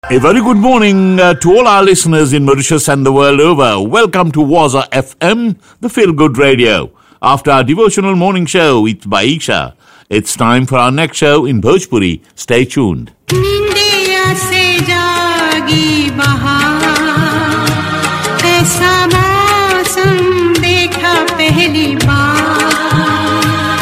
A very good morning uh, to all our listeners in Mauritius and the world over. Welcome to Waza FM, the Feel Good Radio. After our devotional morning show with Baisha, it's time for our next show in Bhojpuri. Stay tuned. निंदिया से जागी बहार ऐसा मौसम देखा पहली बार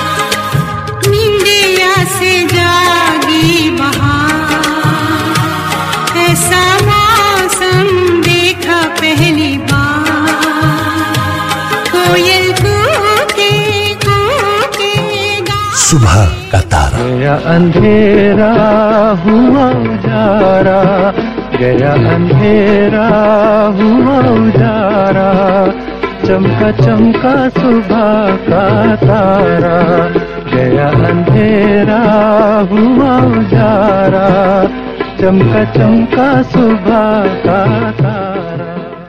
निंदिया से जागी बहार ऐसा मौसम देखा पहली बार कोयल कूके कूके गा सुबह का तारा गया अंधेरा हुआ उजारा गया अंधेरा हुआ उजारा चमका चमका सुबह का तारा गया अंधेरा हुआ उजारा चमका चमका सुबह का तारा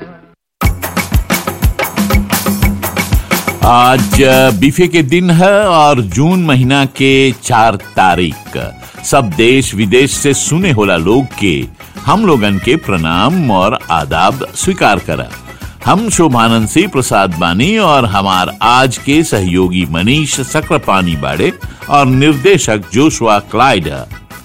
आज अ, बीफे के दिन है और जून महीना के चार तारीख सब देश विदेश से सुने होला लोग के हम लोगन के प्रणाम और आदाब स्वीकार करा हम शोभानंद सिंह प्रसाद बानी और हमार आज के सहयोगी मनीष सक्रापानी बाड़े और निर्देशक जोशुआ क्लाइड है।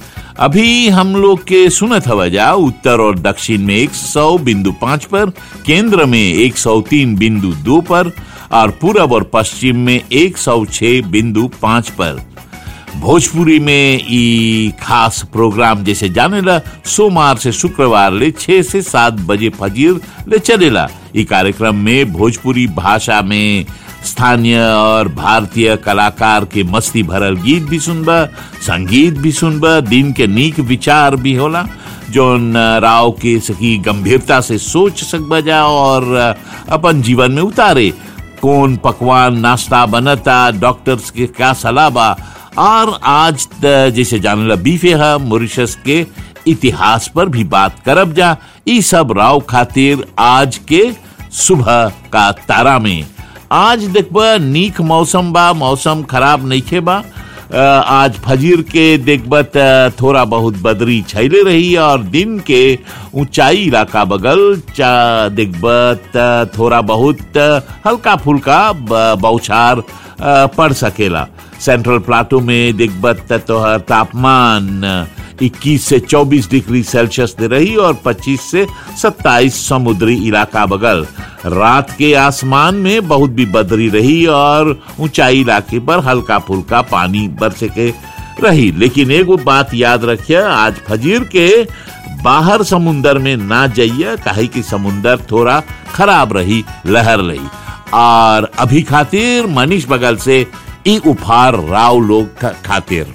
अभी हम लोग के सुनत हवा जा उत्तर और दक्षिण में एक सौ बिंदु पाँच पर केंद्र में एक सौ तीन बिंदु दो पर और पूरब और पश्चिम में एक सौ छह बिंदु पाँच पर भोजपुरी में ई खास प्रोग्राम जैसे जानेला सोमवार से शुक्रवार ले छह से सात बजे फजीर ले चलेला ई कार्यक्रम में भोजपुरी भाषा में स्थानीय और भारतीय कलाकार के मस्ती भरल गीत भी सुनबा संगीत भी सुनबा दिन के नीक विचार भी होला जोन राव के सकी गंभीरता से सोच सकबा जा और अपन जीवन में उतारे कौन पकवान नाश्ता बनता डॉक्टर्स के क्या सलाह बा और आज त जैसे जानला बीफे है मॉरिशस के इतिहास पर भी बात करब जा ई सब राव खातिर आज के सुबह का तारा में आज देखबा नीक मौसम बा मौसम खराब नइखे बा अ, आज फजीर के देखबा त थोड़ा बहुत बदरी छैले रही और दिन के ऊंचाई इलाका बगल चा देखबा त थोड़ा बहुत हल्का फुल्का ब- बौछार अ, पड़ सकेला सेंट्रल प्लाटो में देखबा त तोहर तापमान 21 से 24 डिग्री सेल्सियस दे रही और 25 से 27 समुद्री इलाका बगल रात के आसमान में बहुत भी बदरी रही और ऊंचाई इलाके पर हल्का फुल्का पानी बरसे के रही लेकिन एगो बात याद रखिए आज फजीर के बाहर समुंदर में ना जाइए काहे कि समुंदर थोड़ा खराब रही लहर रही और अभी खातिर मनीष बगल से ई उपहार राव लोग खा- खातिर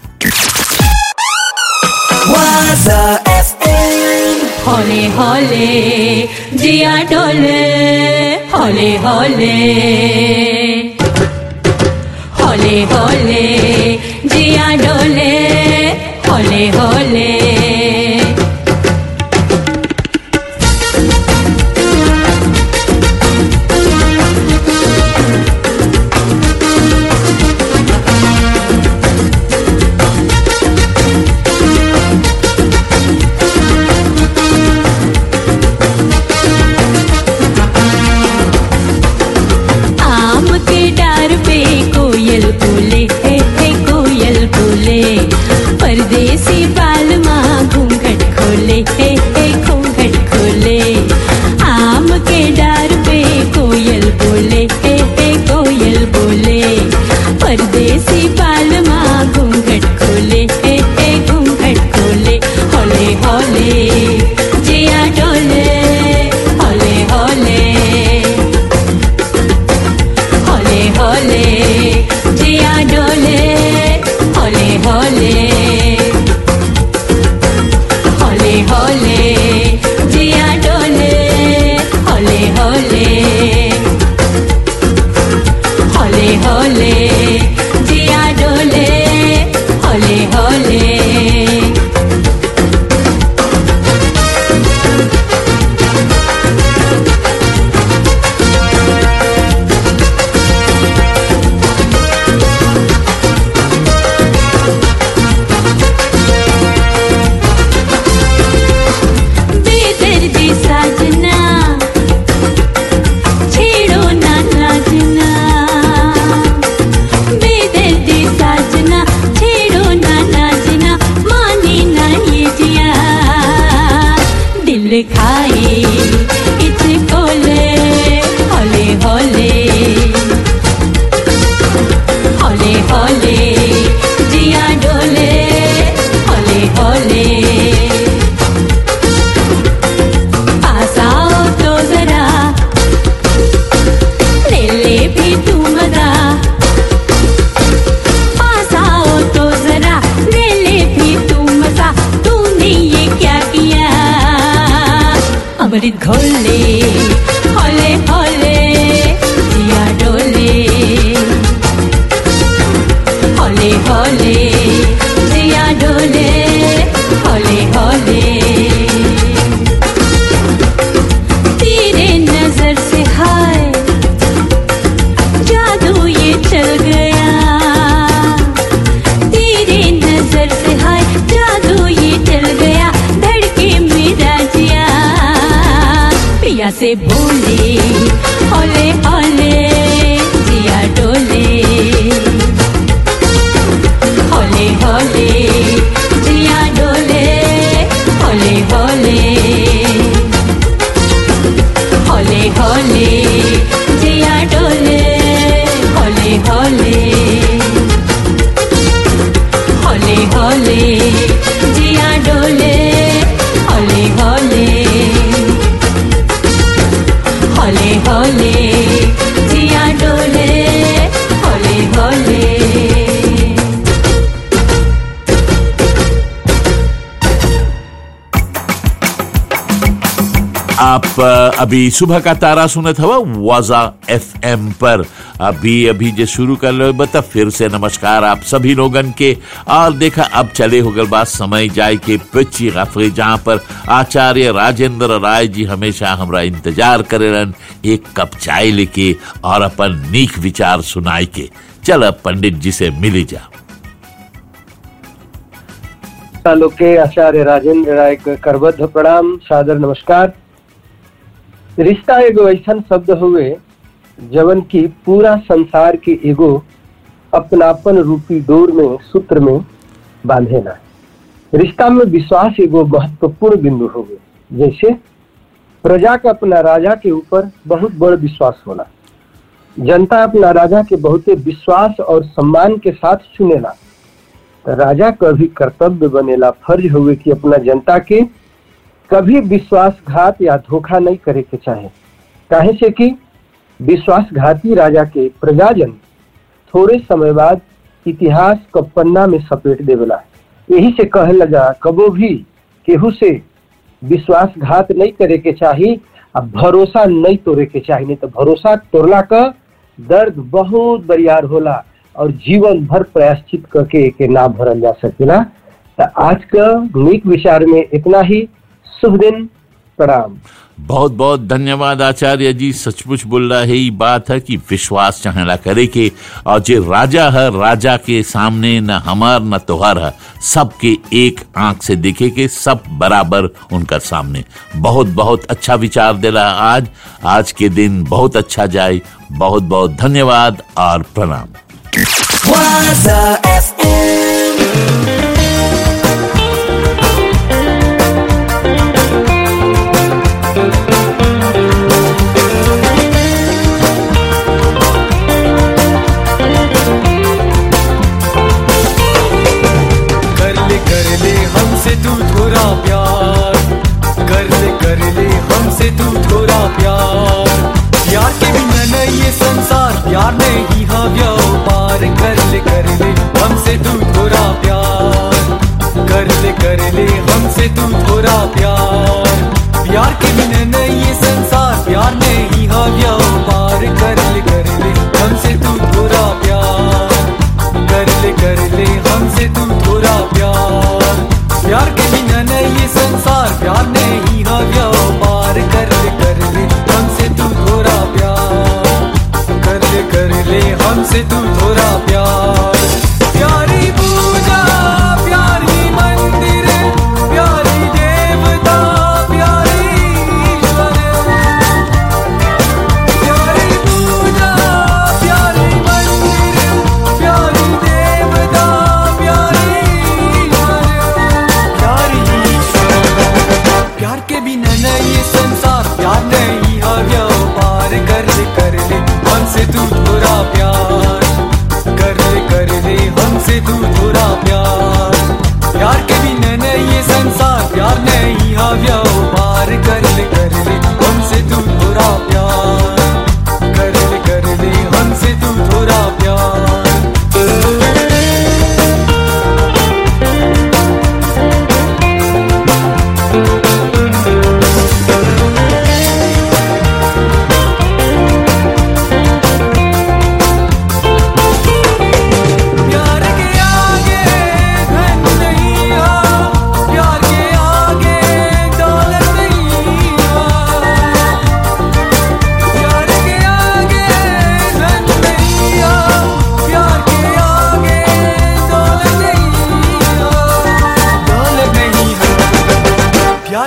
Waza FM हौले हौले जिया डोले हौले हौले हौले हौले जिया डोले हौले हौले आम के डार पे कोयल बोले हे हे कोयल बोले परदेसी बाल माँ घूंघट खोले हे हे घूंघट खोले आम के डार पे कोयल बोले हे हे कोयल बोले परदेसी बाल माँ घूंघट खोले हे हे घूंघट खोले हौले हौले जिया डोले हौले हौले हौले हौले जिया डोले हौले हौले हौले हौले जिया डोले हौले हौले हौले हौले जिया डोले हौले हौले फूल खाए इसको ले होले होले होले होले जिया डोले होले होले पास आओ तो जरा ले ले भी तू मजा पास आओ तो जरा ले ले भी तू मजा तूने ये क्या किया अमृत घोले होले होले जिया डोले होले होले जिया डोले होले होले तेरे नजर से हाय जादू ये चल गया तेरे नजर से हाय जादू ये चल गया धड़के मेरा जिया पिया से बोले ओले ओले जिया डोले होले होले जिया डोले होले होले होले होले जिया डोले होले होले होले होले जिया डोले होले होले होले होले जिया डोले होले होले आप अ, अभी सुबह का तारा सुनत हवा वाजा एफ एम पर अभी अभी जे शुरू कर लो बता फिर से नमस्कार आप सभी लोगन के और देखा अब चले हो गल बात समय जाए के पिची गफरे जहाँ पर आचार्य राजेंद्र राय जी हमेशा हमरा इंतजार करेलन एक कप चाय लेके और अपन नीक विचार सुनाई के चल अब पंडित जी से मिली जा सालों के आचार्य राजेंद्र राय के करबद्ध प्रणाम सादर नमस्कार रिश्ता एगो ऐसा शब्द हुए जवन की पूरा संसार के एगो अपनापन रूपी डोर में सूत्र में बांधेला रिश्ता में विश्वास एगो महत्वपूर्ण बिंदु हुए जैसे प्रजा का अपना राजा के ऊपर बहुत बड़ विश्वास होला जनता अपना राजा के बहुते विश्वास और सम्मान के साथ चुनेला तो राजा का भी कर्तव्य बनेला फर्ज हुए कि अपना जनता के कभी विश्वासघात या धोखा नहीं करे के चाहे काहे से कि विश्वासघाती राजा के प्रजाजन थोड़े समय बाद इतिहास क पन्ना में सपेट देवेला यही से कहे लगा कबो भी केहू से विश्वासघात नहीं करे के चाही आ भरोसा नहीं तोड़े के चाही नहीं तो भरोसा तोड़ला का दर्द बहुत बरियार होला और जीवन भर प्रयाश्चित करके एके ना भरल जा सकेला तो आज का नीक विचार में इतना ही शुभ दिन प्रणाम बहुत बहुत धन्यवाद आचार्य जी सचमुच बोल रहा है ये बात है कि विश्वास चाहेला करे के और जे राजा है राजा के सामने न हमार न तोहार है सबके एक आंख से देखे के सब बराबर उनका सामने बहुत बहुत अच्छा विचार दिला आज आज के दिन बहुत अच्छा जाए बहुत बहुत धन्यवाद और प्रणाम Waza FM. कर ले कर ले हमसे तू थोड़ा प्यार कर ले कर ले हमसे तू थोड़ा प्यार प्यार के बिना नहीं ये संसार प्यार नहीं हाँ व्यापार कर ले कर ले हमसे तू थोड़ा प्यार कर ले कर ले हमसे तू थोड़ा प्यार प्यार के बिना नहीं ये संसार प्यार नहीं हाँ व्यापार कर ले कर ले हमसे तू थोड़ा प्यार कर ले कर ले हमसे तू थोड़ा प्यार प्यार के बिना नहीं ये संसार प्यार नहीं हाँ व्यापार कर ले कर ले हमसे तू थोड़ा प्यार कर ले कर ले हमसे तू थोड़ा प्यार प्यारी पूजा प्यारी मंदिर प्यारी देवता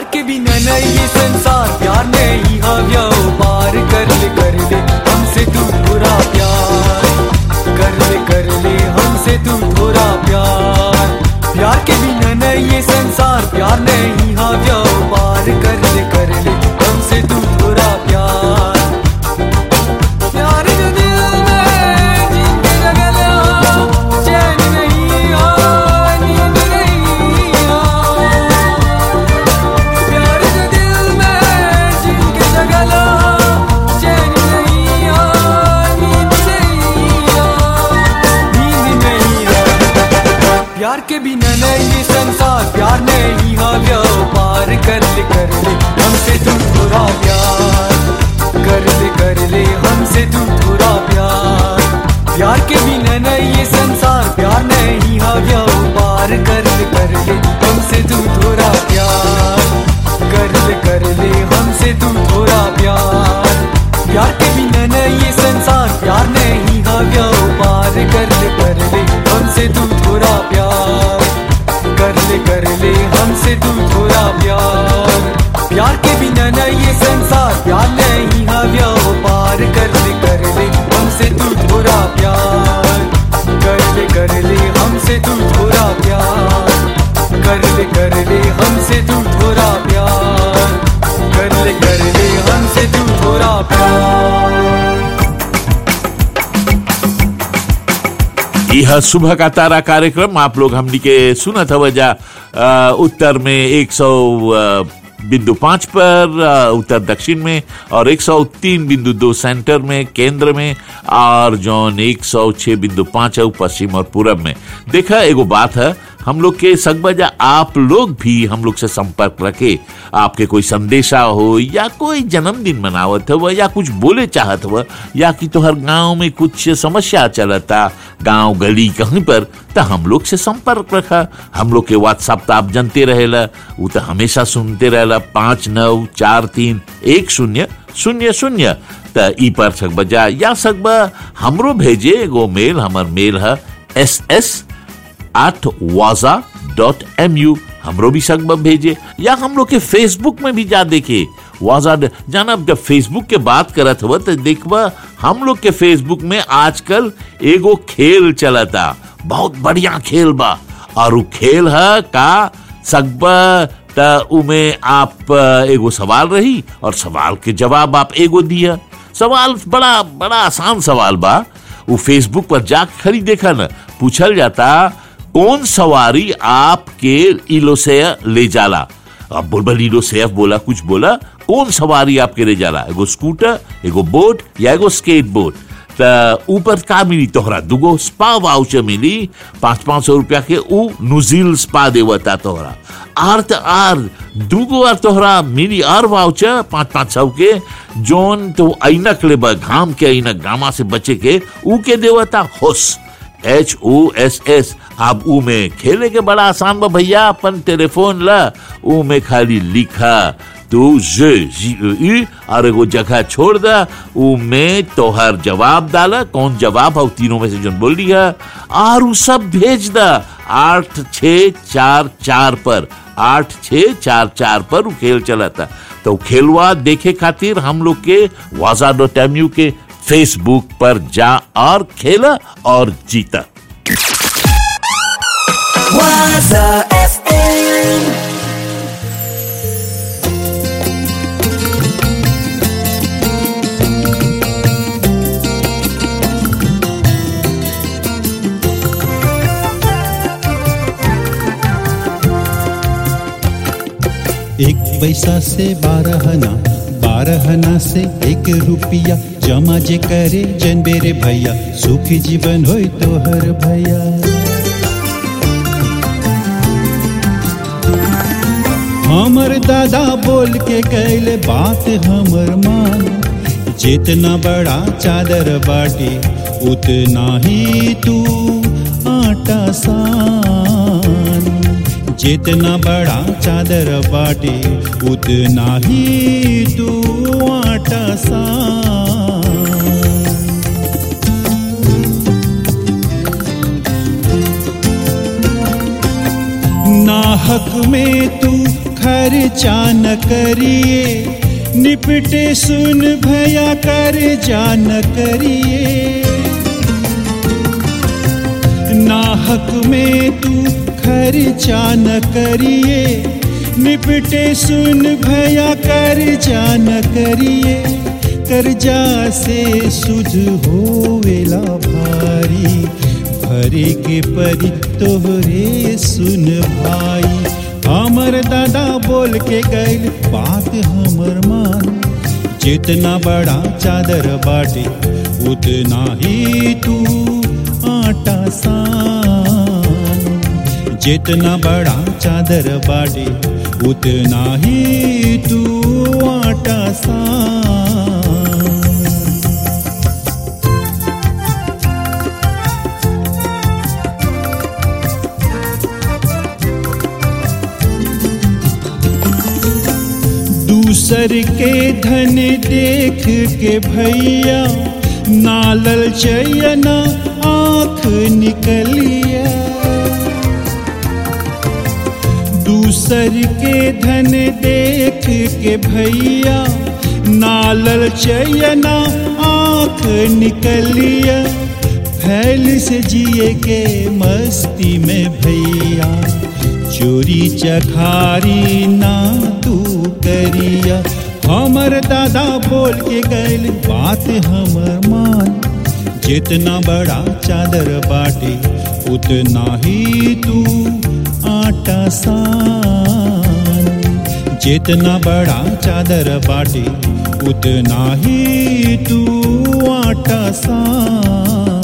प्यार के बिना नहीं ये संसार प्यार नहीं हाव्या पार कर ले कर ले हमसे तू थोड़ा प्यार कर ले कर ले हमसे तू थोड़ा प्यार प्यार के बिना नहीं ये संसार प्यार नहीं हाव्या पार कर ले कर ले हमसे तू थोड़ा प्यार प्यार जो दिल में जिंदगी लगला चैन नहीं आ नींद नहीं आ प्यार जो दिल में जिनके जगला चैन नहीं आ नींद नहीं आ नींद नहीं आ प्यार के बिना नहीं ये संसार प्यार नहीं हाव्या पार कर ले कर ले हमसे तू थोड़ा प्यार कर ले कर ले हमसे तू थोड़ा प्यार प्यार के बिना नहीं ये संसार प्यार नहीं हाव्या पार कर ले कर ले हमसे तू थोड़ा प्यार कर ले कर ले हमसे तू थोड़ा प्यार प्यार के बिना नहीं ये संसार प्यार नहीं हाव्या पार कर ले कर ले हमसे तू थोड़ा प्यार कर ले कर ले हमसे तू थोड़ा प्यार प्यार के बिना नहीं ये संसार प्यार नहीं हाव्या पार कर ले कर ले हमसे तू थोड़ा प्यार कर ले कर ले हमसे तू थोड़ा प्यार कर ले कर ले हमसे तू थोड़ा प्यार कर ले कर ले हमसे तू थोड़ा प्यार यह सुबह का तारा कार्यक्रम आप लोग हमनी के सुना था वजह अ, उत्तर में एक सौ बिंदु पाँच पर अ, उत्तर दक्षिण में और एक सौ तीन बिंदु दो सेंटर में केंद्र में और जौन एक सौ छह बिंदु पाँच है पश्चिम और पूरब में देखा एगो बात है हम लोग के सगबजा आप लोग भी हम लोग से संपर्क रखे आपके कोई संदेशा हो या कोई जन्मदिन मनावत हो या कुछ बोले चाहत हो या कि तोहर गांव में कुछ समस्या चलता गांव गली कहीं पर तो हम लोग से संपर्क रखा हम लोग के व्हाट्सएप तो आप जानते रहेला वो तो हमेशा सुनते रहेला पाँच नौ चार तीन एक शून्य शून्य शून्य त ई पर सकबजा या सकबा हमरो भेजे एगो मेल हमर मेल है S S at Waaja dot M U हमरो भी संगम भेजे या हम लोग के फेसबुक में भी जा देखे वाजा जाना जब फेसबुक के बात करत हुआ तो देखबा हम लोग के फेसबुक में आजकल एगो खेल चलता बहुत बढ़िया खेल बा और उ खेल है का सकबा त उमे आप अ, एगो सवाल रही और सवाल के जवाब आप एगो दिया सवाल बड़ा बड़ा आसान सवाल बा वो फेसबुक पर जा खरी देखा न पूछल जाता कौन सवारी आपके इलो से ले जाला अब बोलबल इलो से बोला कुछ बोला कौन सवारी आपके ले जाला एगो स्कूटर एगो बोट या एगो स्केट बोट त ऊपर का मिली तोहरा दुगो स्पा वाउचर मिली पाँच पाँच सौ रुपया के ऊ नुजिल स्पा देवता तोहरा आर त आर दुगो आर तोहरा मिली आर वाउचर पाँच पाँच सौ के जोन तो ऐनक ले बा, घाम के ऐनक गामा से बचे के ऊ के देवता होस एच ओ एस एस अब ऊ में खेले के बड़ा आसान बा भैया अपन टेलीफोन ला ऊ में खाली लिखा तू जे जी ई और एगो जगह छोड़ दा ऊ में तोहर जवाब डाला कौन जवाब है उ तीनों में से जो बोल दिया और ऊ सब भेज दा आठ छ चार चार पर आठ छ चार चार पर ऊ खेल चला था तो खेलवा देखे खातिर हम लोग के वाजा डॉट एम यू के फेसबुक पर जा और खेला और जीता Waza FM. एक पैसा से बारह आना बारह आना से एक रुपया जमा जे करे जन बेरे भैया सुखी जीवन होय तोहर भैया हमर दादा बोल के कैले बात हमर मान जितना बड़ा चादर बाटी उतना ही तू आटा सान जितना बड़ा चादर बाटे उतना ही तू आटा सान नाहक में तू खर्चा न करिए निपटे सुन भया कर जान करिए नाहक में तू खर्चा न करिए निपटे सुन भया कर जान करिए कर्जा से सुध होवेला भारी भरे के परी तोहरे सुन भाई हमर दादा बोल के गैल बात हमर मान जितना बड़ा चादर बाटे उतना ही तू आटा सान जितना बड़ा चादर बाटे उतना ही तू आटा सान दूसर के धन देख के भैया नालल चयना आंख निकलिया दूसर के धन देख के भैया नालल चयना आंख निकलिया फैल से जिए के मस्ती में भैया चोरी चखारी ना तू करिया हमर दादा बोल के गैल बात हमर मान जितना बड़ा चादर बाटे उतना ही तू आटा सान जितना बड़ा चादर बाटे उतना ही तू आटा सान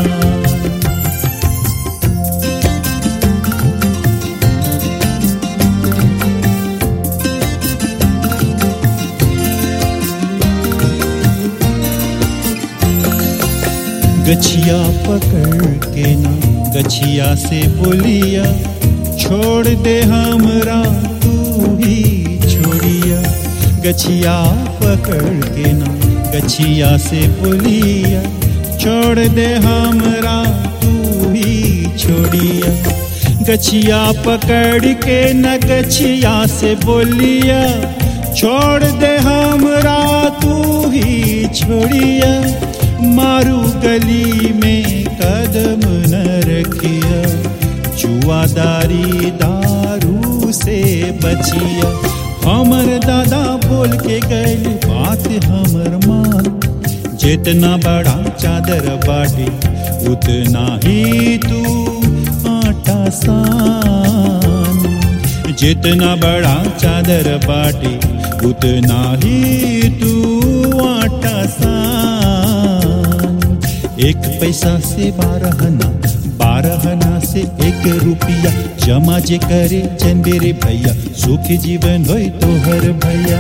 गछिया पकड़ के ना गछिया से बोलिया छोड़ दे हमरा तू ही छोड़िया गछिया पकड़ के ना गछिया से बोलिया छोड़ दे हमरा तू ही छोड़िया गछिया पकड़ के न गछिया से बोलिया छोड़ दे हमरा तू ही छोड़िया मारू गली में कदम न रखिया जुआदारी दारू से बचिया हमर दादा बोल के गए बात हमर मान जितना बड़ा चादर बाटे उतना ही तू आटा सान जितना बड़ा चादर बाटे उतना ही तू आटा सान एक पैसा से बारह ना बारह ना से एक रुपया जमा जे करे चंदेरे भैया सुखी जीवन होय तोहर भैया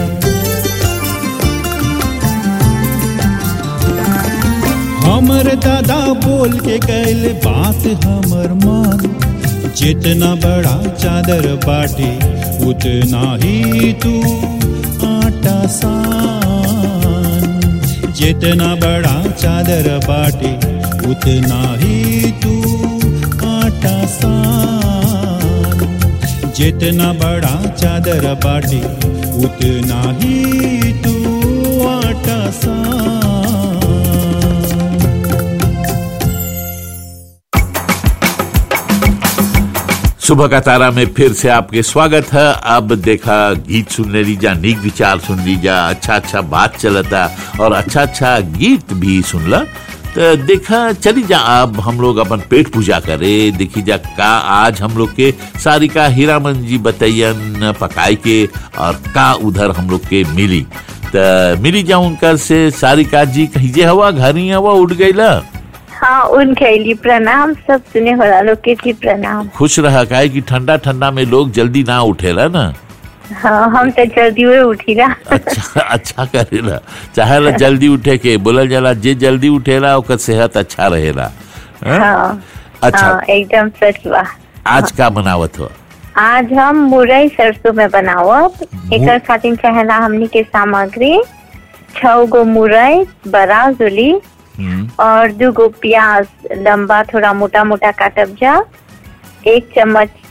हमर दादा बोल के गैल बात हमर मान जितना बड़ा चादर बाटे उतना ही तू आटा सान जितना बड़ा चादर बाटे उतना ही तू आटा सान जितना बड़ा चादर बाटे उतना ही तू आटा सान सुबह का तारा में फिर से आपके स्वागत है अब देखा गीत सुन ले लीजा नीक विचार सुन लीजा अच्छा अच्छा बात चलता और अच्छा अच्छा गीत भी सुनला तो देखा चली जा अब हम लोग अपन पेट पूजा करे देखी जा का आज हम लोग के सारिका हीरामन जी बतैयन पकाई के और का उधर हम लोग के मिली तो मिली जा उनकर से सारिका जी कहिजे हवा घर ही हवा उठ गई ला हाँ उन खैली प्रणाम सब सुने हो लोग के जी प्रणाम खुश रहा काहे कि ठंडा ठंडा में लोग जल्दी ना उठेला ना हाँ हम तो जल्दी हुए उठी ना अच्छा अच्छा करेला चाहेला जल्दी उठे के बोलल जाला जे जल्दी उठेला ओकर सेहत अच्छा रहेला हैं? हाँ अच्छा हाँ एकदम सच बा आज का बनावत हो आज हम मुरई सरसों में बनावब एकर खातिर चाहेला हमनी के सामग्री छह गो मुरई बड़ा जुली हम्म, और दो गो प्याज लंबा थोड़ा मोटा मोटा काटब जा एक चम्मच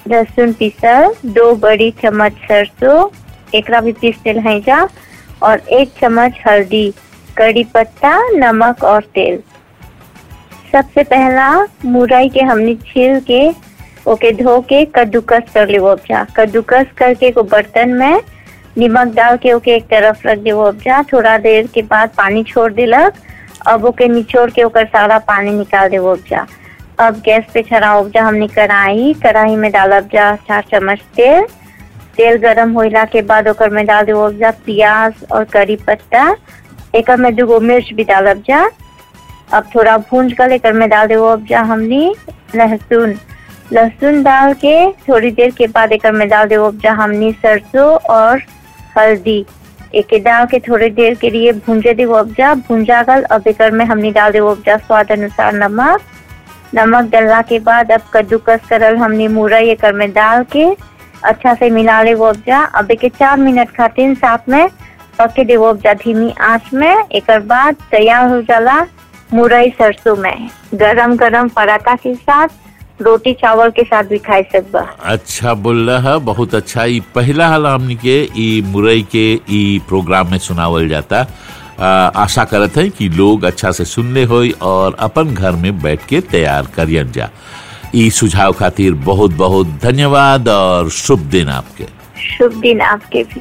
लहसुन पीसल दो बड़ी चम्मच सरसों एकरा भी पीस दिल है जा और एक चम्मच हल्दी कड़ी पत्ता नमक और तेल सबसे पहला मुरई के हमने छील के ओके धो के कद्दूकस कर ले उपजा कद्दूकस करके को बर्तन में नमक डाल के ओके एक तरफ रख दे उपजा थोड़ा देर के बाद पानी छोड़ दिलक अब ओके निचोड़ के ओकर सारा पानी निकाल दे उपजा अब गैस पे छड़ा उपजा हमने कढ़ाई कढ़ाई में डालब जा चार चम्मच तेल तेल गरम होला के बाद ओकर में डाल दे उपजा प्याज और करी पत्ता एक में दूगो मिर्च भी डालब जा अब थोड़ा भूंज कर एकर में डाल देवो अब जा हमनी लहसुन लहसुन डाल के थोड़ी देर के बाद एकर में डाल देवो अब जा हमनी सरसों और हल्दी एक डाल के थोड़ी देर के लिए भूंजे देवो अब जा भूंजा गल अब एकर में हमनी डाल देवो अब जा स्वाद अनुसार नमक नमक डालना के बाद अब कद्दूकस करल हमनी मुरई एकर में डाल के अच्छा से मिला ले वो जा अब एक चार मिनट खातिर साथ में पके देवो अब जा धीमी आंच में एकर बाद तैयार हो जाला मुरई सरसों में गरम गरम पराठा के साथ रोटी चावल के साथ भी खाई सकबा अच्छा बोल रहा बहुत अच्छा ई पहला हाल हमनी के ई मुरई के ई प्रोग्राम में सुनावल जाता आ, आशा करत है कि लोग अच्छा से सुनले होई और अपन घर में बैठ के तैयार करियन जा ई सुझाव खातिर बहुत बहुत धन्यवाद और शुभ दिन आपके शुभ दिन आपके भी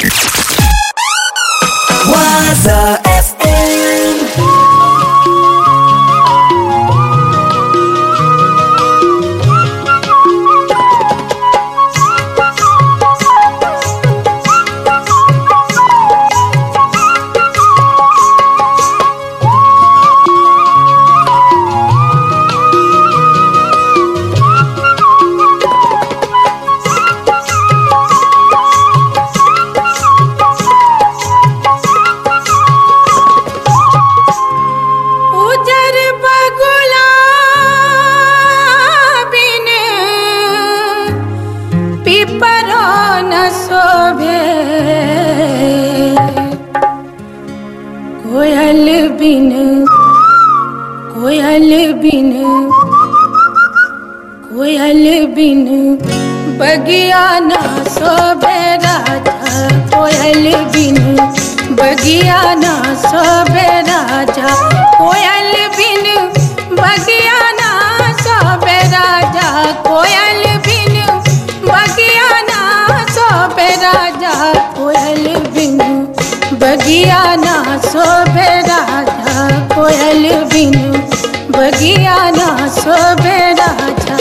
Waza FM. उजर बगुला बिन पिपरो न शोभे कोयल बिन कोयल बिन कोयल बिन बगिया न शोभे राजा कोयल बिन बगिया न शोभे राजा कोयल बिन बगिया न शोभे राजा कोयल बिन बगिया न शोभे राजा कोयल बिन बगिया न शोभे राजा कोयल बिन बगिया न शोभे राजा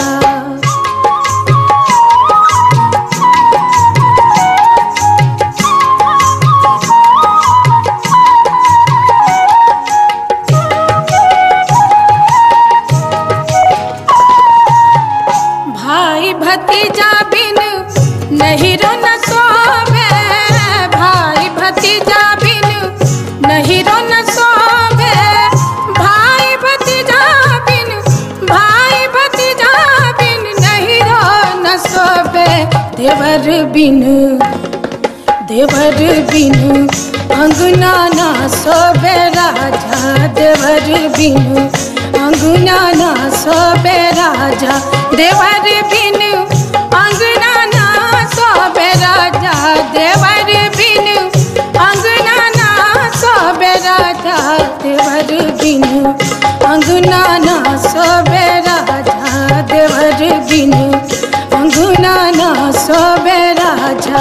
भाई भतीजा बिन नहीं रो न सोवे भाई भतीजा बिन नहीं रो न सोवे भाई भतीजा बिन भाई भतीजा बिन नहीं रो न सोवे देवर बिन देवर बिन अंगना ना सोबे राजा देवर बिन अंगना ना सोबे राजा देवर बिन अंगना ना सोबे राजा देवर बिन अंगना ना सोबे राजा देवर बिन अंगना ना सोबे राजा देवर बिन अंगना ना सोबे राजा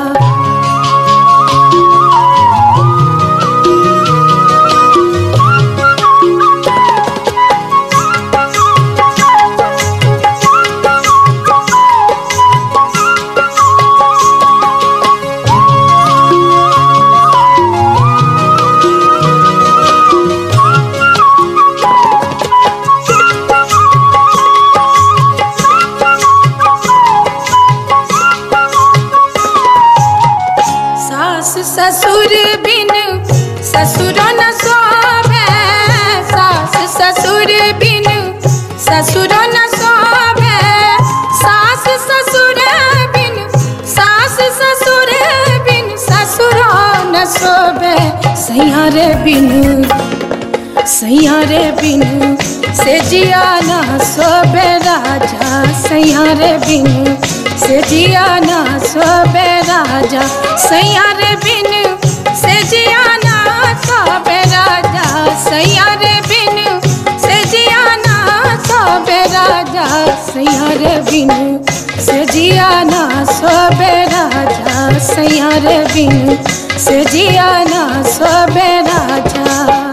सास ससुर बिन ससुर न सोवे सास ससुर बिन ससुर न सोवे सास ससुर बिन सास ससुर बिन ससुर न सोवे सैयारे बिन सैया रे बिनु से जिया ना सोबे राजा सैया रे बिनु से जिया ना सोबे राजा सैया रे बिनु से जिया ना सोबे राजा सैया रे बिनु से जिया ना सोबे राजा सैया रे बिनु से जिया ना सोबे राजा सैया रे बिनु से जिया ना सोबे राजा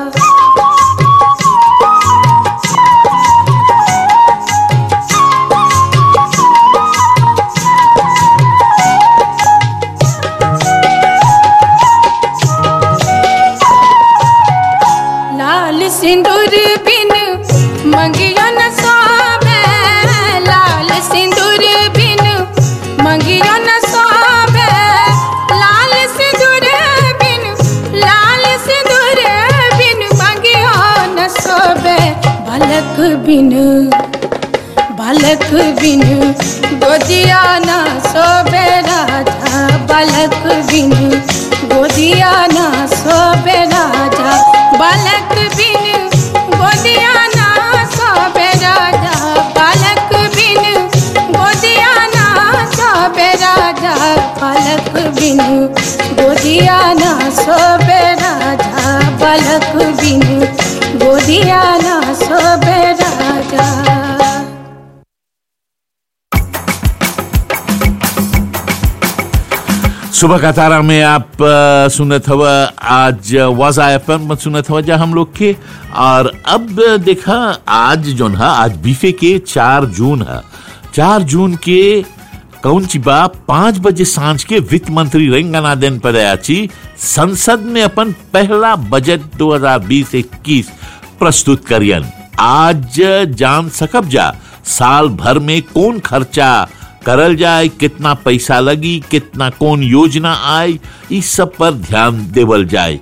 लाल सिंदूर बिन मंगियो न सोबे लाल सिंदूर बिन मंगियो न सोबे लाल सिंदूर बिन लाल सिंदूर बिन मंगियो न सोबे बालक बिन बालक बिन गोदिया ना सोबे राजा बालक बिन गोदिया ना सोबे राजा बालक बिन गोदिया ना सोबे राजा बालक बिन गोदिया ना सोबे राजा बालक बिन गोदिया ना सोबे राजा बालक बिन गोदिया ना सोबे राजा सुबह का तारा में आप अ, सुनत हवा आज वाजा एफएम में सुनत हवा जा हम लोग के और अब देखा आज जोन है आज बीफे के चार जून है चार जून के कौन ची बा पांच बजे सांझ के वित्त मंत्री रेंगानादन पदयाची संसद में अपन पहला बजट 2020-21 प्रस्तुत करियन आज जान सकब जा साल भर में कौन खर्चा करल जाए कितना पैसा लगी कितना कौन योजना आए इस सब पर ध्यान देवल जाए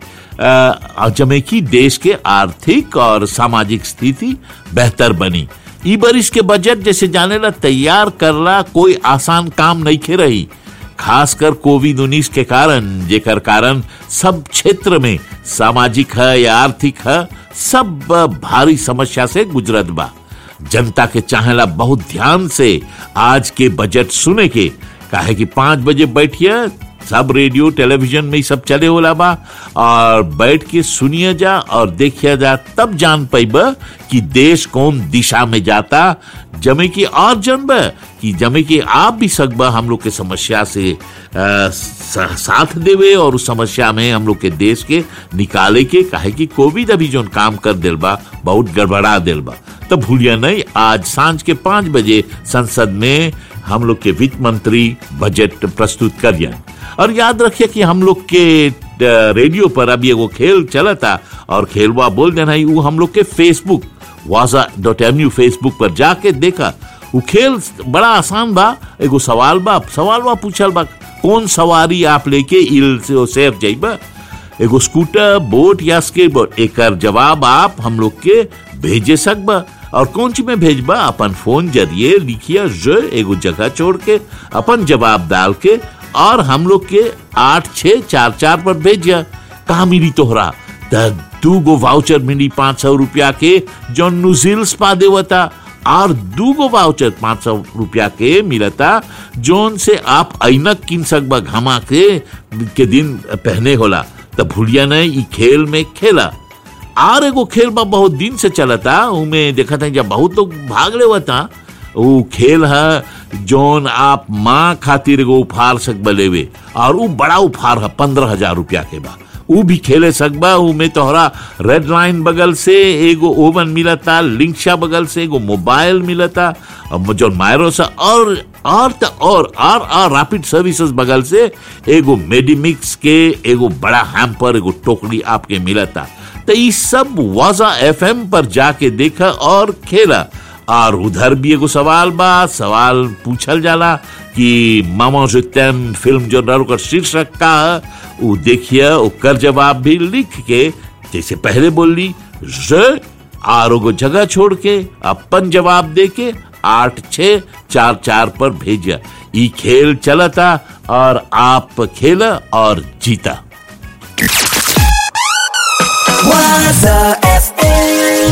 अ, जमे की देश के आर्थिक और सामाजिक स्थिति बेहतर बनी ई बरिस के बजट जैसे जाने ला तैयार करला कोई आसान काम नहीं खे रही खासकर कोविड उन्नीस के कारण जेकर कारण सब क्षेत्र में सामाजिक है या आर्थिक है सब भारी समस्या से गुजरत बा जनता के चाहेला बहुत ध्यान से आज के बजट सुने के काहे कि पांच बजे बैठिए सब रेडियो टेलीविजन में ही सब चले होला बा और बैठ के सुनिए जा और देखिए जा तब जान पाइब कि देश कौन दिशा में जाता जमे की और जनब कि जमे की आप भी सकबा हम लोग के समस्या से आ, सा- साथ देवे और उस समस्या में हम लोग के देश के निकाले के काहे कि कोविड अभी जो काम कर दिल बा बहुत गड़बड़ा दिल बा तो भूलिया नहीं आज सांझ के पांच बजे संसद में हम लोग के वित्त मंत्री बजट प्रस्तुत करियन और याद रखिए कि हम लोग के अ, रेडियो पर अभी एगो खेल चला था और खेलवा बोल देना ही वो हम लोग के फेसबुक वाजा डॉट एम यू फेसबुक पर जाके देखा वो खेल बड़ा आसान बा एगो सवाल बा सवाल बा पूछल बा कौन सवारी आप लेके इल से सेफ जाइबा एगो स्कूटर बोट या स्केटबोर्ड एकर जवाब आप हम लोग के भेजे सकबा और कौन ची में भेजबा अपन फोन जरिए लिखिया ज एगो जगह छोड़ के अपन जवाब डाल के और हम लोग के आठ छः चार चार पर भेजिया कहा मिली तोहरा त दू गो वाउचर मिली पाँच सौ रुपया के जो नुजिल्स पा देवता और दू गो वाउचर पाँच सौ रुपया के मिलता जोन से आप ऐनक किन सकबा घमा के के दिन पहने होला त भूलिया नहीं ई खेल में खेला और एगो खेल बा बहुत दिन से चलता उमें देखा था जब बहुत लोग भाग लेवता वो खेल है जोन आप माँ खातिर एगो उपहार सकबा लेवे और वो बड़ा उपहार है पंद्रह हजार रुपया के बा ऊ भी खेले सकबा ऊ में तोहरा रेड लाइन बगल से एगो ओवन मिलता लिंक्शा बगल से एगो मोबाइल मिलता और जो मायरो से और और त और और और रैपिड सर्विसेज बगल से एगो मेडिमिक्स के एगो बड़ा हैम्पर एगो टोकरी आपके मिलता तो ये सब वाजा एफएम पर जाके देखा और खेला और उधर भी एगो सवाल बा सवाल पूछल जाला कि मामा जुतैम फिल्म जो नर ओकर शीर्षक का है वो देखिए ओकर जवाब भी लिख के जैसे पहले बोली ज और एगो जगह छोड़ के अपन जवाब दे के आठ छ चार चार पर भेजा ई खेल चलता और आप खेला और जीता Waza FM.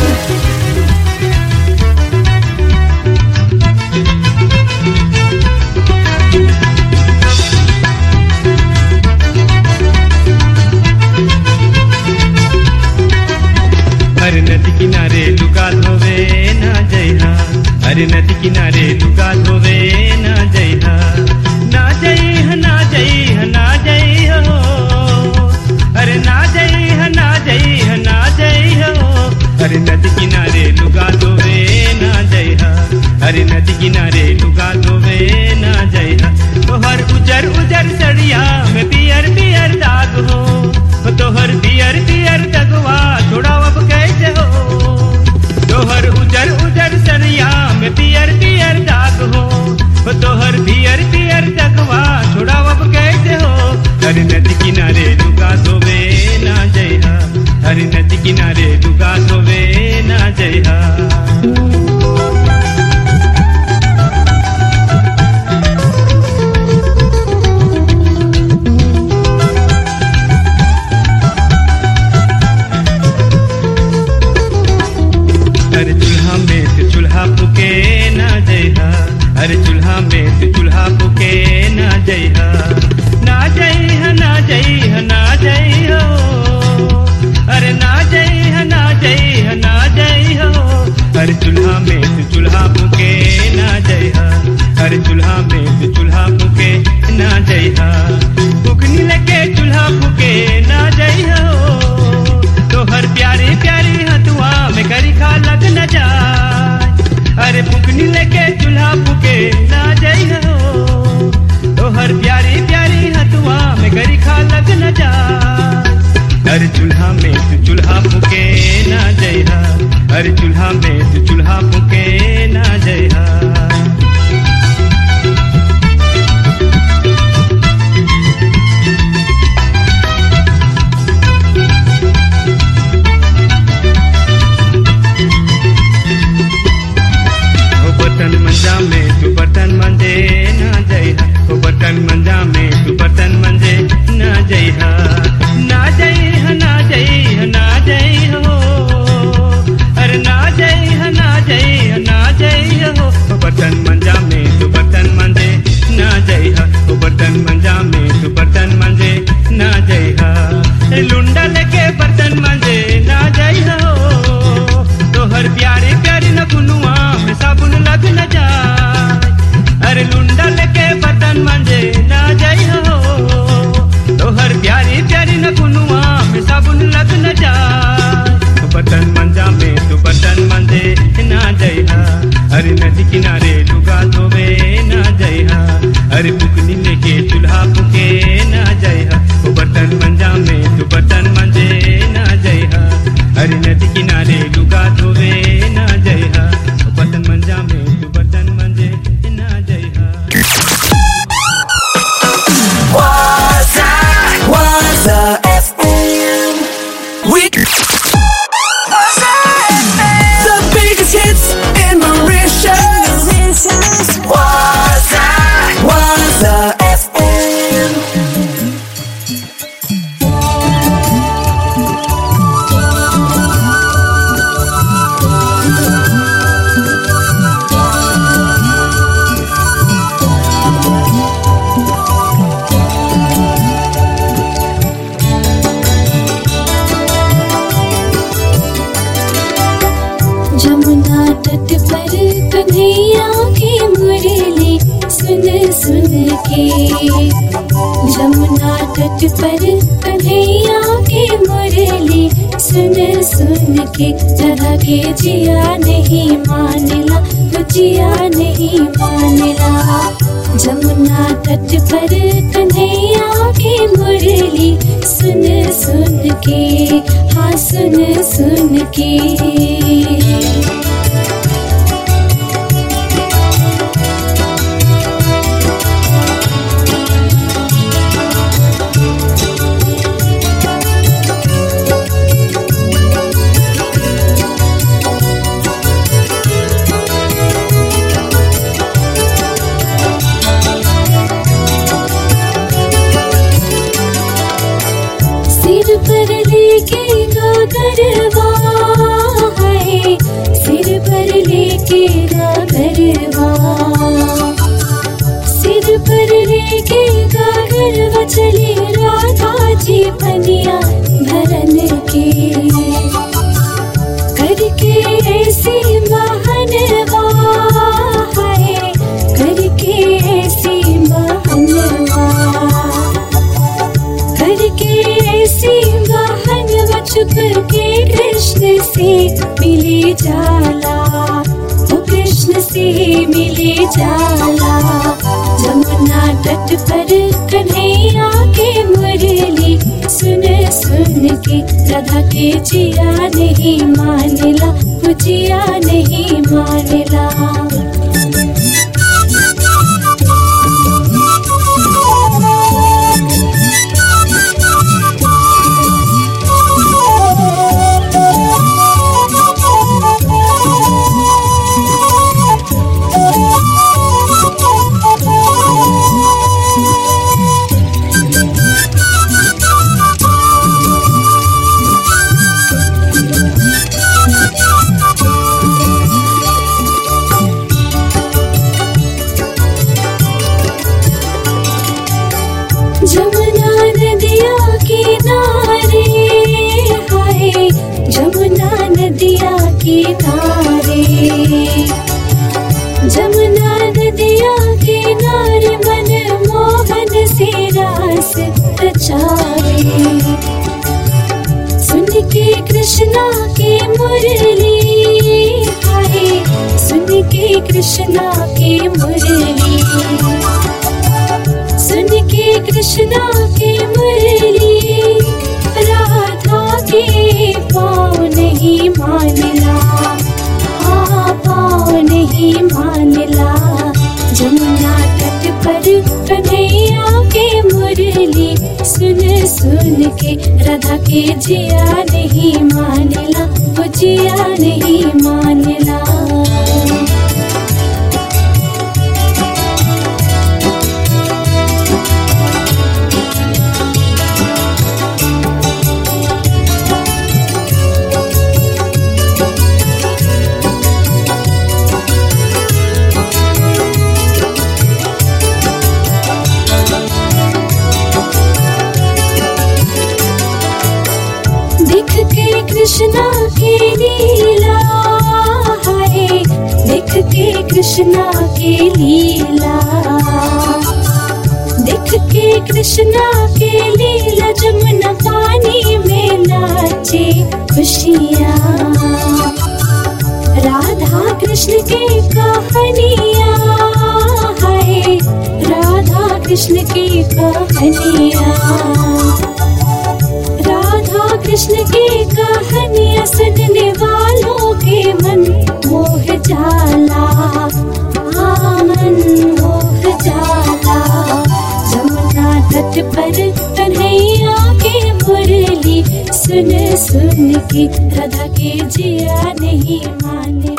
अरे नदी किनारे लुका धोवे ना जइहा अरे नदी किनारे लुका धोवे ना जइहा ना जइहा ना जइहा ना जइहा अरे ना जइहा ना जइहा ना जइहा अरे नदी किनारे लुका धोवे ना जइहा अरे नदी किनारे लुका धोवे ना जइहा तोहर उजर उजर सड़िया में पियर पियर दाग हो ओ तोहर पियर पियर दगवा थोड़ा अब कैसे हो तोहर उजर उजर सरिया में पियर पियर दाग हो ओ तोहर पियर पियर दगवा थोड़ा अब कैसे हो हरी नदी किनारे लुका धोवे ना जइहा हरी नदी किनारे लुका धोवे ना जइहा अरे चूल्हा में से चूल्हा फूके ना जइहा अरे चूल्हा में से चूल्हा फूके ना जइहा ना जइहा ना जइहा ना जइहा अरे ना जइहा ना जइहा ना जइहा अरे चूल्हा में से चूल्हा फूके ना जइहा अरे चूल्हा में से चूल्हा फूके ना जइहा फूकनी लगे चूल्हा फूके ना जइहा तो हर प्यारी प्यारी हथुआ में करी खा लग न जाए अरे फुकनी लेके चूल्हा फूके ना जाई हो तो हर प्यारी प्यारी हथुआ में करी खा लग न जाए अरे चूल्हा में तू चूल्हा फूके ना जइहा अरे चूल्हा में तू चूल्हा फूके ना जइहा ओ बर्तन मंजा में तू बर्तन मंजे ना जइहा ओ बर्तन मंजा में तू बर्तन मंजे ना जइहा ना जइहा ना जइहा ना जइहा हो अरे ना जइहा ना जइहा ना जइहा हो ओ बर्तन मंजा में तू बर्तन मंजे ना जइहा ओ बर्तन मंजा में तू बर्तन मंजे ना जइहा ए लुंडा लेके बर्तन मंजे ना जइहा हो तोहर प्यारे प्यारे न कुनुआ में साबुन लग न जाए अरे लुंडा लेके बर्तन मंजे ना जाई हो तोहर प्यारी प्यारी न कुनुआ में साबुन लग न जाए तो बर्तन मंजा में तो बर्तन मंजे ना जइहा अरे नदी किनारे लुगा धोवे ना जइहा अरे पुकनी लेके चूल्हा फूके ना जइहा ओ बर्तन मंजा में तो बर्तन मंजे ना जइहा अरे नदी किनारे लुगा धोवे ना जइहा ओ बर्तन मंजा में तो बर्तन मंजे ना जइहा Waza, Waza FM. We Waza FM. The biggest hits in Mauritius. Waza, Waza FM. Jamuna तट पर कन्हैया की मुरली सुन सुन के जमुना तट पर कन्हैया की मुरली सुन सुन के जरा के जिया नहीं मानला तो जिया नहीं मानला जमुना तट पर कन्हैया की मुरली सुन सुन के हाँ सुन सुन के सिर पर लेके गोद गागरवा है सिर पर लेके गागरवा सिर पर लेके गागरवा चली राधा जी पनिया भरन के करके ऐसी महानवा है करके ऐसी महानवा करके ऐसी महानवा छुप के कृष्ण से मिले जाला वो कृष्ण से मिले जाला जमुना तट पर कन्हैया के मुरली सुन सुन के राधा के जिया नहीं मानला वो जिया नहीं मानला जमुना नदिया किनारे हाय जमुना नदिया किनारे जमुना नदिया किनारे मन मोहन से रास रचारे सुन के कृष्णा के मुरली हाय सुन के कृष्णा के मुरली सुन के कृष्णा के मुरली राधा के पाँव नहीं मानला हाँ पाँव नहीं मानला जमुना तट पर कन्हैया के मुरली सुन सुन के राधा के जिया नहीं मानला वो जिया नहीं मानला देख के कृष्णा के लीला है देख के कृष्णा के लीला देख के कृष्णा के लीला जमुना पानी में नाचे खुशियाँ राधा कृष्ण के कहानियाँ है राधा कृष्ण की कहानियाँ राधा कृष्ण की कहानियाँ सुनने वालों के मन मोह जाला हाँ मन मोह जाला जमुना तट पर कन्हैया के मुरली सुन सुन के राधा के जिया नहीं माने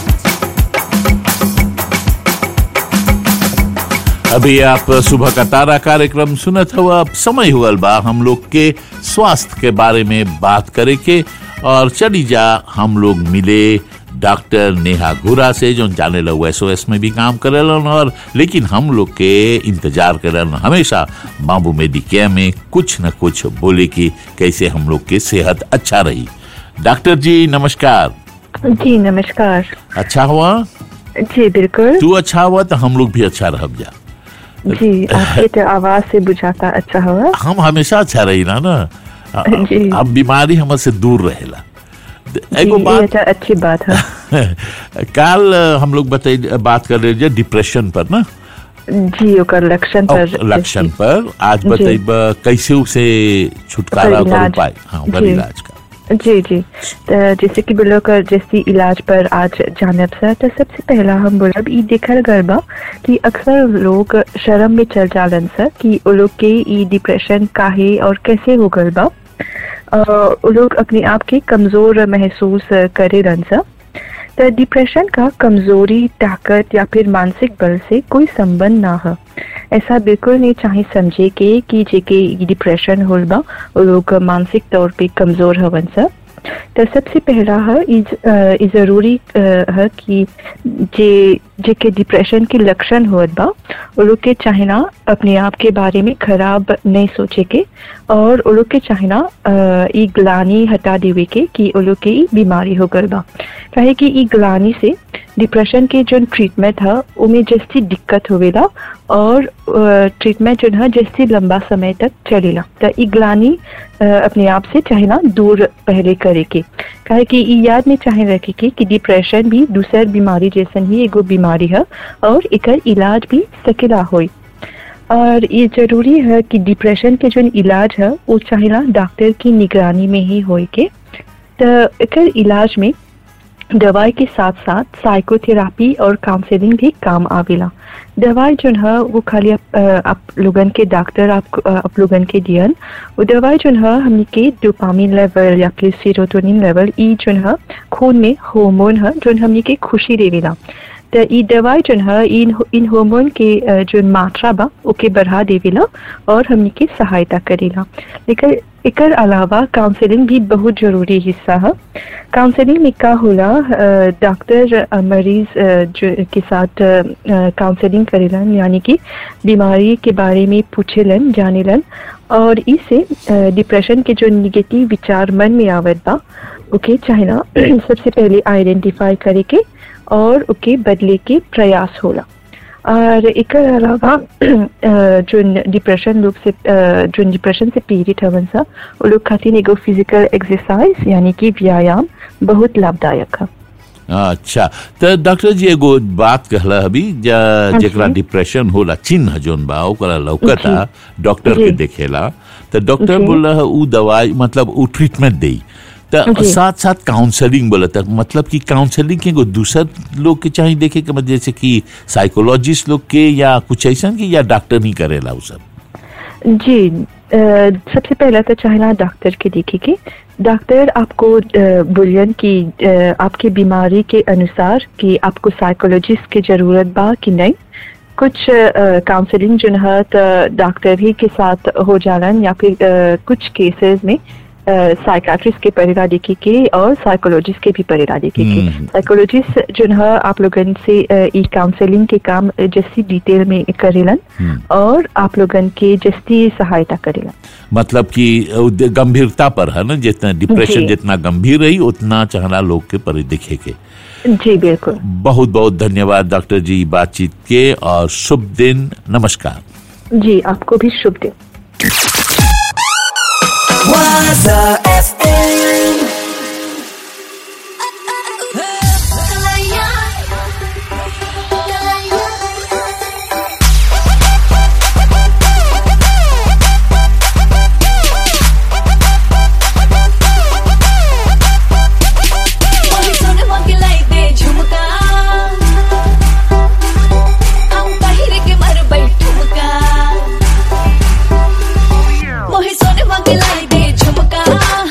अभी आप सुबह का तारा कार्यक्रम सुनत हुआ अब समय हुआ बा हम लोग के स्वास्थ्य के बारे में बात करे के और चली जा हम लोग मिले डॉक्टर नेहा घुरा से जो जाने लग एस में भी काम करेलन और लेकिन हम लोग के इंतजार करेलन हमेशा बाबू मेडिकेयर में कुछ न कुछ बोले कि कैसे हम लोग के सेहत अच्छा रही डॉक्टर जी नमस्कार जी नमस्कार अच्छा हुआ जी बिल्कुल तू अच्छा हुआ तो हम लोग भी अच्छा रह जा जी आपके तो आवाज से बुझाता अच्छा हुआ हम हमेशा अच्छा रही ना ना जी। अब बीमारी हमसे दूर रहेला एगो जी, ये बात अच्छा अच्छी बात है काल हम लोग बताई बात कर रहे थे डिप्रेशन पर ना जी ओकर लक्षण पर लक्षण पर आज जी। बताइब कैसे उसे छुटकारा ओकर कर इलाज। उपाय हाँ ओकर जी। इलाज का जी जी तो जैसे कि बोलो कर जैसी इलाज पर आज जानब सर तो सबसे पहला हम बोलब ई देखल गल बा कि अक्सर लोग शर्म में चल जालन सर कि वो लोग के ई डिप्रेशन काहे और कैसे हो गल बा अ, वो लोग अपने आप के कमजोर महसूस करे रन सर तो डिप्रेशन का कमजोरी ताकत या फिर मानसिक बल से कोई संबंध ना है ऐसा बिल्कुल नहीं चाहे समझे के कि जेके ई डिप्रेशन होल बा वो लोग मानसिक तौर पे कमजोर हवन सा तो सबसे पहला है इज अ, ई जरूरी अ, है कि जे जे के डिप्रेशन के लक्षण होत बा वो लोग के चाहेना अपने आप के बारे में खराब नहीं सोचे के और वो लोग के चाहेना अ, ई ग्लानी हटा देवे के कि वो लोग के ई बीमारी हो गल बा काहे कि ई ग्लानी से डिप्रेशन के जो ट्रीटमेंट है उमें जैसी दिक्कत होवेला और ट्रीटमेंट जो है जैसे लंबा समय तक चलेला तो ई ग्लानी अ, अपने आप से चाहे ना दूर पहले करे के काहे कि ई याद में चाहे रखे के कि डिप्रेशन भी दूसर बीमारी जैसन ही एगो बीमारी है और एकर इलाज भी सकेला होई और ये जरूरी है कि डिप्रेशन के जो इलाज है वो चाहेला डॉक्टर की निगरानी में ही होए के तो एकर इलाज में दवाई के साथ साथ साइकोथेरापी और काउंसलिंग भी काम आवेला दवाई जो है वो खाली आप, अ, आप लोगन के डॉक्टर आप अ, आप लोगन के दियन वो दवाई जो है हमनी के डोपामिन लेवल या फिर सीरोटोनिन लेवल ई जो है खून में हार्मोन है जो हमनी के खुशी देवेला तो ई दवाई जो है इन इन हार्मोन के अ, जो मात्रा बा ओके बढ़ा देवेला और हमनी के सहायता करेला लेकिन एकर अलावा काउंसलिंग भी बहुत जरूरी हिस्सा है काउंसलिंग में का होला अ, डॉक्टर अ, मरीज अ, जो के साथ काउंसलिंग करेलन यानी कि बीमारी के बारे में पूछेलन जानेलन और इससे अ, डिप्रेशन के जो निगेटिव विचार मन में आवत बा ओके चाहे ना सबसे पहले आइडेंटिफाई करे के और ओके बदले के प्रयास होला और एकर अलावा अ, जो डिप्रेशन लोग से अ, जो डिप्रेशन से पीड़ित हवन सा वो लोग खातिर एगो फिजिकल एक्सरसाइज यानी कि व्यायाम बहुत लाभदायक है अच्छा तो डॉक्टर जी एगो बात कहला अभी जा- हाँ जी। जेकरा डिप्रेशन होला चिन्ह जोन बा ओकरा लौकता डॉक्टर के जी। देखेला तो डॉक्टर जी। बोला है उ दवाई मतलब उ ट्रीटमेंट देई तो जी। साथ साथ काउंसलिंग बोला था मतलब कि काउंसलिंग के एगो दूसर लोग के चाहिए देखे के मतलब जैसे कि साइकोलॉजिस्ट लोग के या कुछ ऐसा कि या डॉक्टर नहीं करेला उ सब जी अ, सबसे पहला तो चाहना डॉक्टर के देखे के डॉक्टर आपको अ, बोलियन कि अ, आपकी बीमारी के अनुसार कि आपको साइकोलॉजिस्ट की जरूरत बा कि नहीं कुछ काउंसलिंग जो है तो डॉक्टर ही के साथ हो जालन या फिर अ, कुछ केसेस में साइकाट्रिस्ट के परेला देखे के और साइकोलॉजिस्ट के भी परेला देखे के हम्म। साइकोलॉजिस्ट जो है आप लोगन से अ, ई काउंसलिंग के काम अ, जैसी डिटेल में करेलन हम्म। और आप लोगन के जस्ती सहायता करेला मतलब कि उ दे- गंभीरता पर है ना जितना डिप्रेशन जी। जितना गंभीर रही उतना चाहना लोग के पर देखे के जी बिल्कुल बहुत बहुत धन्यवाद डॉक्टर जी बातचीत के और शुभ दिन नमस्कार जी आपको भी शुभ दिन Waza FM. मोही सोने मोके लाई दे झुमका हम पहिर के मर बैठुमका मोही सोने मोके लाई दे झुमका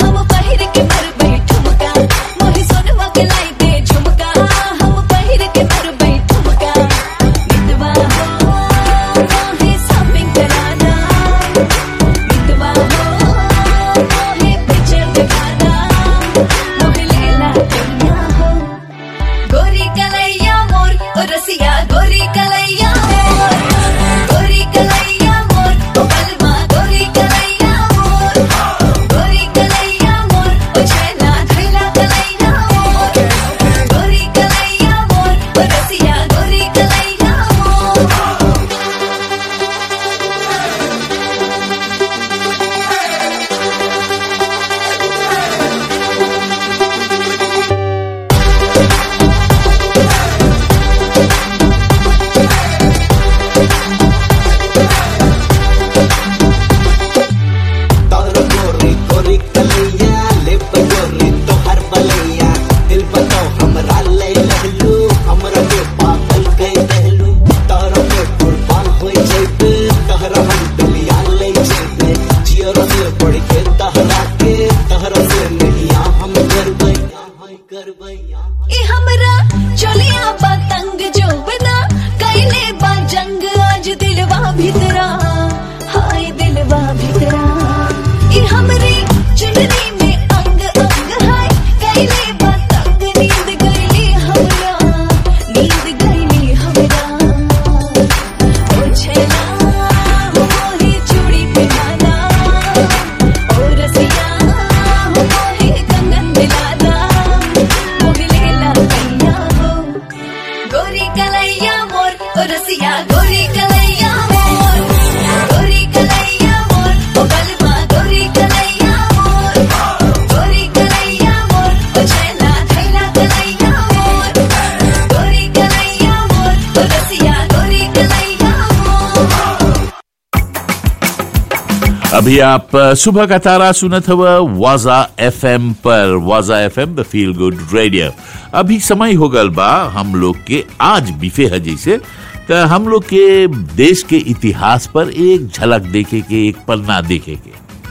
अभी आप अ, सुबह का तारा सुनत हवा वाजा एफएम पर Waaja FM the feel good radio अभी समय हो गल बा हम लोग के आज बिफे है जैसे तो हम लोग के देश के इतिहास पर एक झलक देखे के एक पन्ना देखे के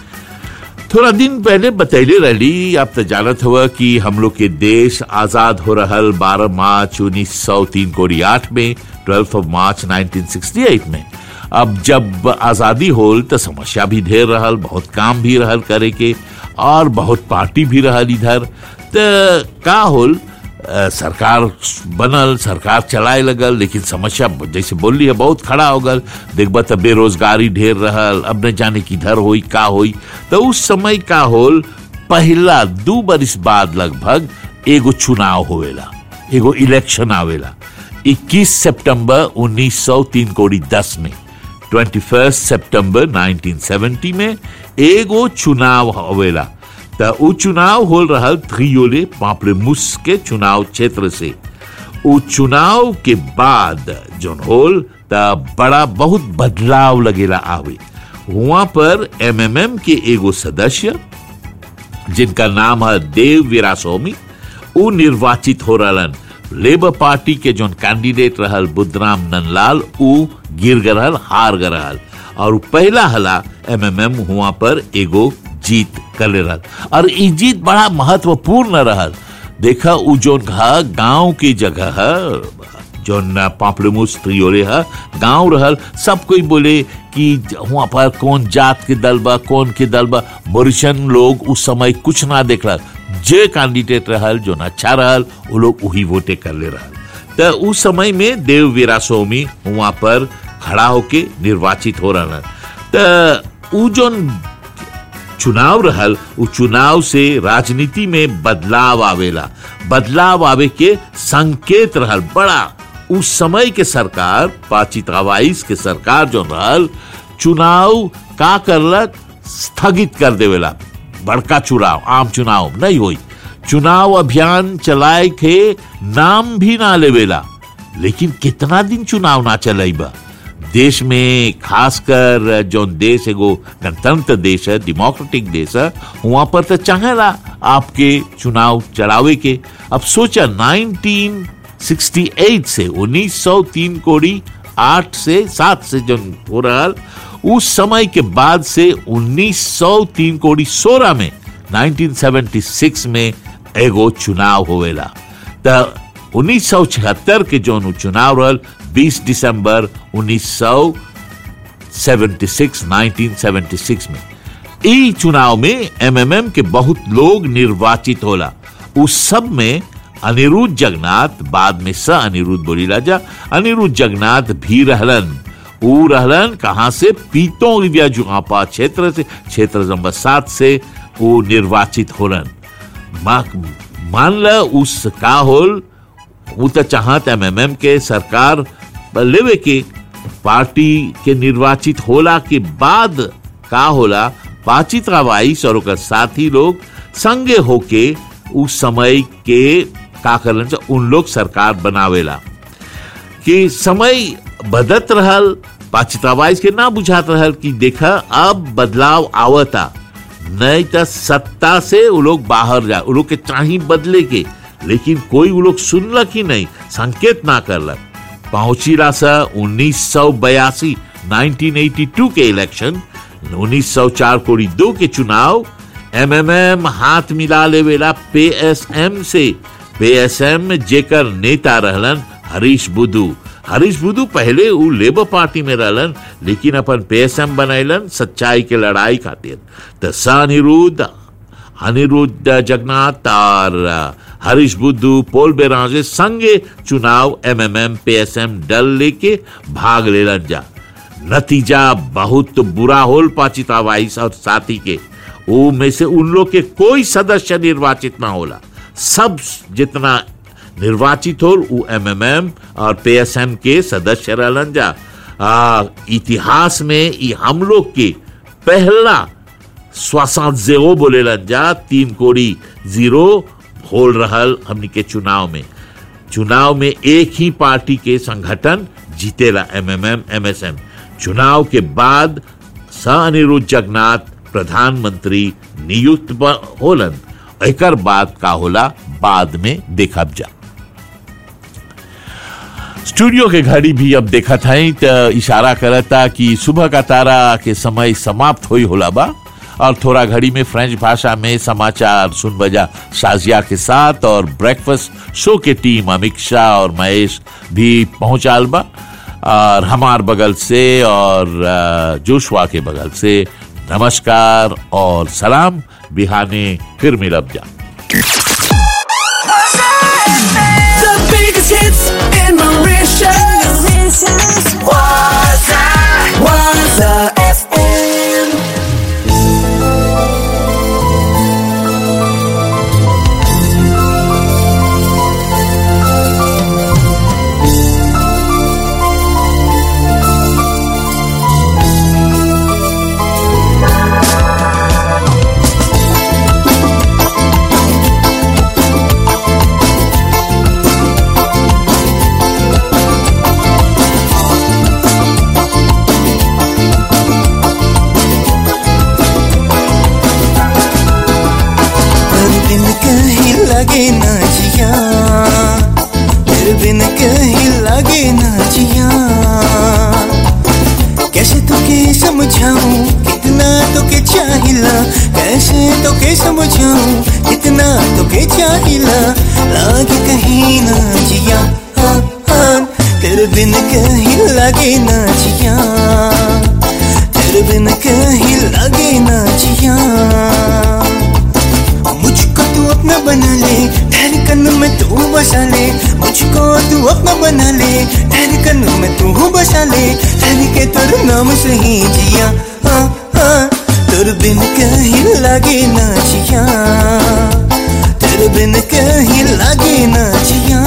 थोड़ा दिन पहले बतैले रही आप तो जानत हुआ कि हम लोग के देश आजाद हो रहल 12 मार्च उन्नीस सौ तीन कोड़ी आठ में ट्वेल्थ ऑफ मार्च 1968 में अब जब आजादी होल तो समस्या भी ढेर रहल बहुत काम भी रहल करे के और बहुत पार्टी भी रहल इधर तो का होल अ, सरकार बनल सरकार चलाए लगल लेकिन समस्या जैसे बोली है बहुत खड़ा हो गल देखबा तो बेरोजगारी ढेर रहल अब न जाने किधर होई का होई तो उस समय का होल पहला दू बरिस बाद लगभग एगो चुनाव होवेला एगो इलेक्शन आवेला 21 सितंबर 1903 कोड़ी 10 में 21 सितंबर 1970 में एगो चुनाव होवेला त उ चुनाव होल रहल थ्रियोले पापलेमुस के चुनाव क्षेत्र से उ चुनाव के बाद जोन होल त बड़ा बहुत बदलाव लगेला आवे वहां पर एमएमएम के एगो सदस्य जिनका नाम है देव वीरास्वामी उ निर्वाचित हो रहलन लेबर पार्टी के जोन कैंडिडेट रहल बुद्धराम नंदलाल उ गिर गए रहल हार गए रहल और उ पहला हला एमएमएम हुआ पर एगो जीत कर ले रहल और ई जीत बड़ा महत्वपूर्ण रहल देखा उ जोन घा गांव की जगह है जोन पापड़ेमुस त्रियोले है गांव रहल सब कोई बोले कि वहां पर कौन जात के दल बा कौन के दल बा मोरिशन लोग उस समय कुछ ना देख रहा जे कैंडिडेट रहल जोन अच्छा रहल वो लोग वही वोटे कर ले रहल तो उस समय में देव वीरास्वामी वहां पर खड़ा होके निर्वाचित हो रहा तो उ जोन चुनाव रहल उ चुनाव से राजनीति में बदलाव आवेला बदलाव आवे के संकेत रहल बड़ा उस समय के सरकार पाचितावाइस के सरकार जो रहल चुनाव का करलक स्थगित कर देवेला बड़का चुनाव आम चुनाव नहीं होई चुनाव अभियान चलाए के नाम भी ना लेवेला लेकिन कितना दिन चुनाव ना चलेबा देश में खासकर जो देश एगो गणतंत्र देश है डेमोक्रेटिक देश है वहां पर तो चाहेला आपके चुनाव चलावे के अब सोचा 1968 से 1903 कोड़ी आठ से सात से जो हो रहा उस समय के बाद से 1903 कोड़ी सोलह में 1976 में एगो चुनाव होवेला तो 1976 के जो चुनाव रहल 20 दिसंबर 1976 1976 में ई चुनाव में एमएमएम के बहुत लोग निर्वाचित होला उस सब में अनिरुद्ध जगन्नाथ बाद में स अनिरुद्ध बोली राजा अनिरुद्ध जगन्नाथ भी रहलन ऊ रहलन कहां से पीतों रिविया जुआपा क्षेत्र से क्षेत्र नंबर सात से वो निर्वाचित होलन मा- मान ल उस का होल वो तो चाहत एमएमएम के सरकार लेवे के पार्टी के निर्वाचित होला के बाद का होला बातचीत रवाइस और ओकर साथी लोग संगे होके उस समय के का करलन से उन लोग सरकार बनावेला कि समय बदत रहल पाचितावाइस के ना बुझात रहल कि देखा अब बदलाव आवता नहीं तो सत्ता से वो लोग बाहर जा वो लोग के चाही बदले के लेकिन कोई वो लोग सुनलक ही नहीं संकेत ना करलक पहुंचीला सा उन्नीस सौ बयासी 1982 के इलेक्शन 1904 कोड़ी दो के चुनाव एमएमएम हाथ मिला लेवेला पीएसएम से पीएसएम जेकर नेता रहलन हरीश बुद्धू हरीश बुद्धू पहले उ लेबर पार्टी में रहलन लेकिन अपन पीएसएम बनैलन सच्चाई के लड़ाई खातिर तो स अनिरुद्ध अनिरुद्ध जगन्नाथ और हरीश बुद्धू पोल बेराजे संगे चुनाव एमएमएम पीएसएम दल लेके भाग लेलन जा नतीजा बहुत बुरा होल पाचितावाइस और साथी के वो में से उन लोग के कोई सदस्य निर्वाचित ना होला सब जितना निर्वाचित हो वो एमएमएम और पीएसएम के सदस्य रहलन जा आ, इतिहास में ई हम लोग के पहला स्वासात जेरो बोलेलन जा तीन कोड़ी जीरो होल रहल हमनी के चुनाव में चुनाव में एक ही पार्टी के संगठन जीतेला एमएमएम एमएसएम चुनाव के बाद सा अनिरुद्ध जगन्नाथ प्रधानमंत्री नियुक्त ब- होलन एकर बाद का होला बाद में देखब जा स्टूडियो के घड़ी भी अब देखा था तो इशारा करता कि सुबह का तारा के समय समाप्त हुई होला बा और थोड़ा घड़ी में फ्रेंच भाषा में समाचार सुन बजा शाजिया के साथ और ब्रेकफास्ट शो के टीम अमित शाह और महेश भी पहुंचाल बा और हमार बगल से और अ, जोशुआ के बगल से नमस्कार और सलाम बिहाने फिर मिलब जा The biggest hits in Mauritius. Waza, Waza FM. तेरे बिन कहीं लगे ना जिया तेरे बिन कहीं लगे ना जिया कैसे तुके समझाऊं कितना तुके चाहिला कैसे तुके समझाऊं कितना तुके चाहिला लागे कहीं ना जिया हाँ, हाँ, तेरे बिन कहीं लगे ना जिया तेरे बिन कहीं लगे ना जिया मुझको तू अपना बना ले धड़कन में तू बसा ले मुझको तू अपना बना ले धड़कन में तू बसा ले धड़के तेरे नाम से ही जिया हाँ हाँ तेरे बिन कहीं लगे ना जिया तेरे बिन कहीं लगे ना जिया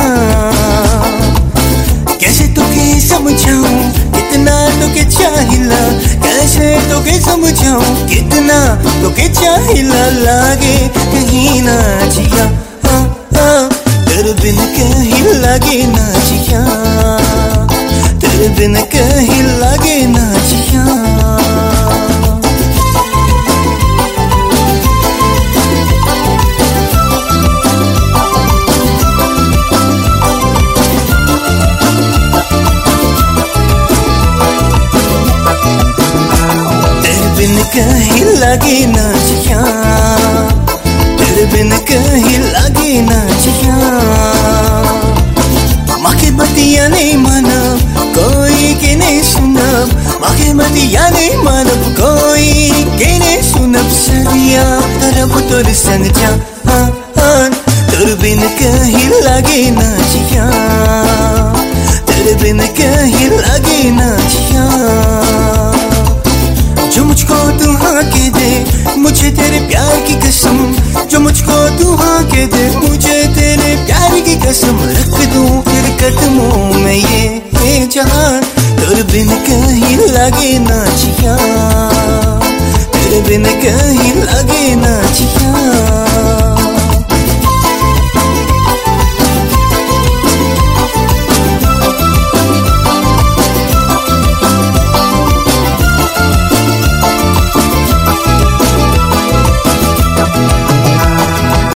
कैसे तुके समझाऊं कितना तुके चाहिला कैसे तुके समझाऊं कितना तुके चाहिला लागे कहीं ना जिया हाँ हाँ तेरे बिन कहीं लगे ना जिया तेरे बिन कहीं लगे ना जिया तेरे बिन कहीं लगे ना जिया तेरे बिन कहीं लगे ना जिया माँ के बतिया नहीं मानब कोई के नहीं सुनब माँ के बतिया नहीं मानब कोई के नहीं सुनब सरिया तरब तोर संग जा हाँ हाँ तोर बिन कहीं लगे ना जिया तेरे बिन कहीं लगे ना जिया जो मुझको तू हाँ के दे मुझे तेरे प्यार की कसम जो मुझको तू हाँ के दे मुझे तेरे प्यार की कसम रख दूं तेरे कदमों में ये ये जहान तेरे बिन कहीं लगे ना जिया तेरे बिन कहीं लगे ना जिया